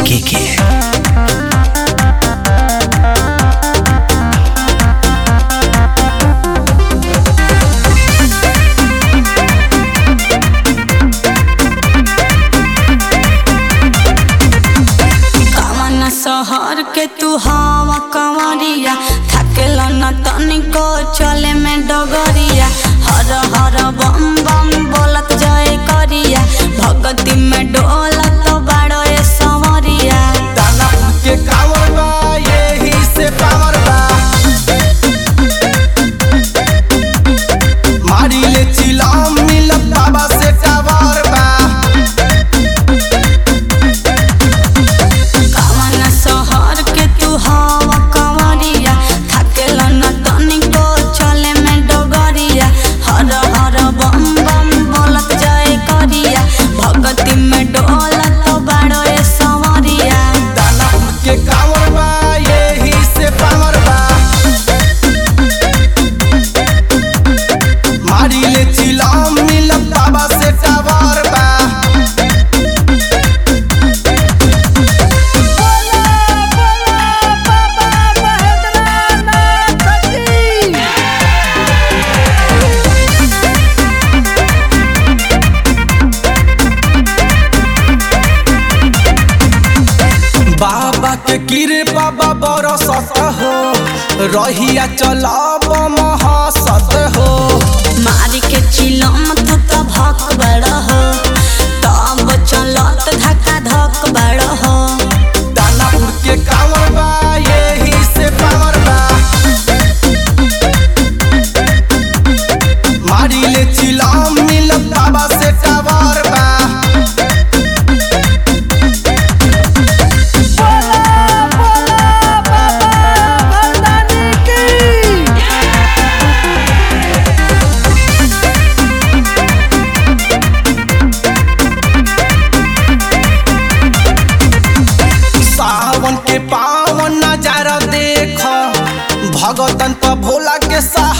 के के कवन शहर के तू हवा कंवरिया थकेल न तनिको चले में डगरिया हर हर बम बम बोलत जय करिया भगती में डोलत बाड़ो ए संवरिया दानापुर के कांवर बा यही से पावर बा मारी ले चिलम मिलत बाबा से टावर बा कवन शहर के तू हवा कंवरिया थकेल न तनिको चले में डगरिया हर हर बम बम बोलत जय करिया भगती में डोलत बाड़ो ए संवरिया दानापुर के कांवर बा यही से पावर बा मारी ले चिलम मिलत बाबा से टावर बा बाबा के किरे बाबा बरसत हो रहिया चलब महसत हो मारी के चिलम तू तो भक बड़ हो तब चलत धक्का धक बड़ हो दानापुर के कांवर बा यही से पावर बा मारी ले चिलम मिलत बाबा से टावर बा सावन के पावन नजारा देख भगतन पर भोला के सहारा